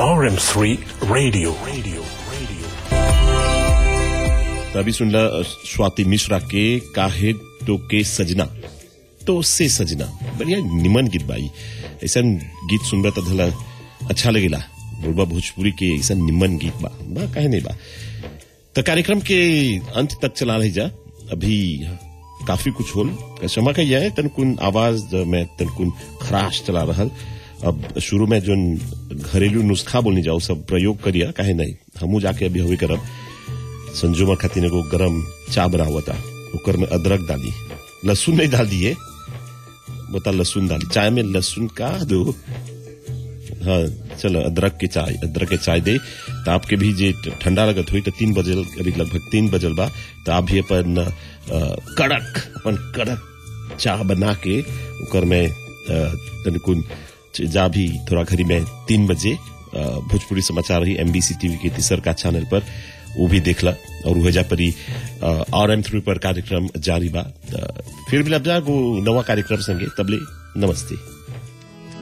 RM3 Radio. Radio. Radio. तो अभी सुनला अ, स्वाति मिश्रा के काहे तो के सजना तो से सजना बढ़िया निमन गीत बाई ऐसा गीत सुनबा तो धला अच्छा लगेला बोलबा भोजपुरी के ऐसा निमन गीत बा बा काहे नहीं बा तो कार्यक्रम के अंत तक चला रही जा अभी काफी कुछ होल क्षमा कहिए है तनकुन आवाज में तनकुन खराश चला रहल अब शुरू में जो घरेलू नुस्खा बोलने जाओ सब प्रयोग करिया काहे नहीं हमू जाके अभी हवे करब संजुमा खातिर एगो गरम चा बनावता ओकर में अदरक डाली लहसुन नहीं डाल दिए बता लहसुन डाली चाय में लहसुन का दो हाँ चलो अदरक के चाय अदरक के चाय दे तो आपके भी जे ठंडा लगत हुई तो तीन बजल अभी लगभग तीन बजल बा तो आप भी अपन अ, कड़क अपन कड़क चाह बना के ओकर में अ, तनिकुन जा भी थोड़ा घड़ी में तीन बजे अ, भोजपुरी समाचार रही एमबीसी टीवी के तीसर का चैनल पर वो भी देखला और वह जा परी आर एम थ्री पर कार्यक्रम जारी बा त फिर भी लब जा गो नवा कार्यक्रम संगे तबले नमस्ते